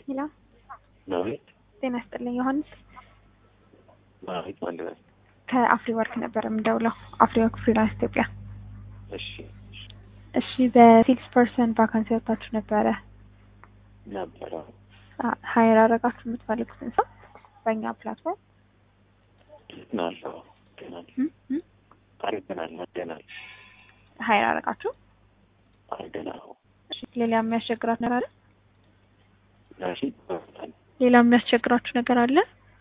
ሄሎ ማለት ጤና ይስጥልኝ ዮሐንስ ማለት ማለት ነው። ከአፍሪ ወርክ ነበር የምደውለው አፍሪ ወርክ ፍሪላንስ ኢትዮጵያ እሺ እሺ በሴልስ ፐርሰን ቫካንሲ ወጥታችሁ ነበረ ነበረ ሀይር አረጋችሁ የምትፈልጉትን ሰው በእኛ ፕላትፎርም ናለው ገናል አርገናል መደናል ሀይር አረጋችሁ አርገናል እሺ ሌላ የሚያስቸግራት ነገር አለ ናሺ ሌላ የሚያስቸግራችሁ ነገር አለ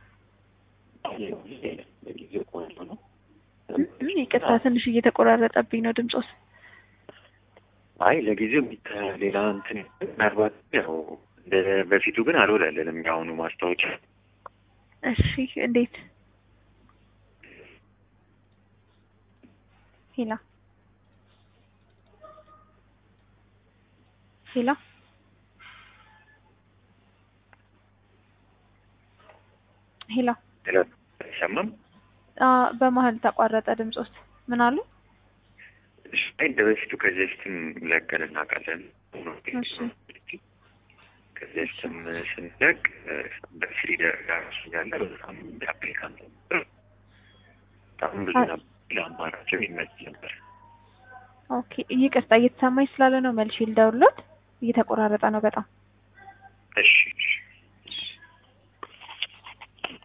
በጊዜው ቆንጆ ነው። ይቅርታ ትንሽ እየተቆራረጠብኝ ነው ድምፆስ አይ ለጊዜው የሚታ- ሌላ እንትን ምናልባት ያው እንደ በፊቱ ግን አልወላለንም። የአሁኑ ማስታወቂያ እሺ እንዴት ሄላ ሄላ ሄላ አይሰማም። በመሀል ተቋረጠ ድምፆስ ምን አሉ እሺ፣ አይ እንደ በፊቱ ከዚህ በፊትም ለቀን እናውቃለን። እሺ ከዚህ በፊትም ስንለቅ በፍሪ ደረጃ ራሱ ያለ በጣም አፕሊካንት ነበር። በጣም ብዙ ነበር። ለአማራጭም ይመች ነበር። ኦኬ ይቅርታ እየተሰማኝ ስላለ ነው መልሼ ልደውልሎት እየተቆራረጠ ነው በጣም እሺ